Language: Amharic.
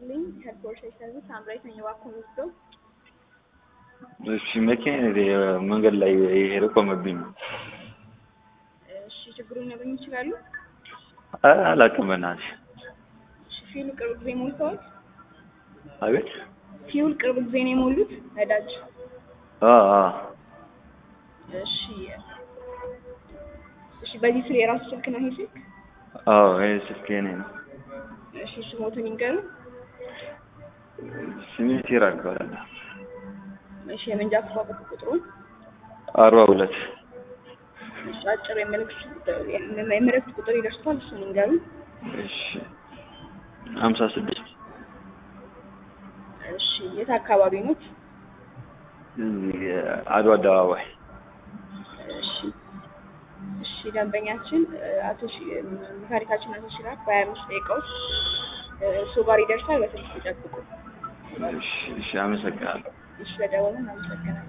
ይስጥልኝ ከፖርሽ ሰርቪስ ሳምራዊት ነኝ። እባክዎን ወስደው እሺ መኪና መንገድ ላይ የሄደ ቆመብኝ ነው። እሺ ችግሩን ሊነግሩኝ ይችላሉ? ኧረ አላውቅም በእናትሽ። እሺ ፊውል ቅርብ ጊዜ ሞልተዋል? አቤት ፊውል ቅርብ ጊዜ ነው የሞሉት? ነዳጅ? አ አ እሺ እሺ በዚህ ስለ የራሱ ስልክ ነው ይሄ ስልክ? አዎ ይሄ ስልክ የኔ ነው። እሺ ስሞትን ይንገሩን። ስሜ ሲራክ ይባላል። እሺ የመንጃ ፈቃድ ቁጥሩን? አርባ ሁለት እሺ አጭር የምልክት የምልክት ቁጥር ይደርሷል እሱን ይንገሩን። እሺ ሀምሳ ስድስት እሺ የት አካባቢ ኖት? እዚህ አድዋ አደባባይ እሺ እሺ ደንበኛችን አቶ ሺ- መካኒካችን አቶ ሲራክ በሀያ አምስት ደቂቃ ውስጥ እሱ ጋር ይደርሳል። በስልክ ይጠብቁ። እሺ እሺ አመሰግናለሁ። እሺ በደወሉ እናመሰግናለን።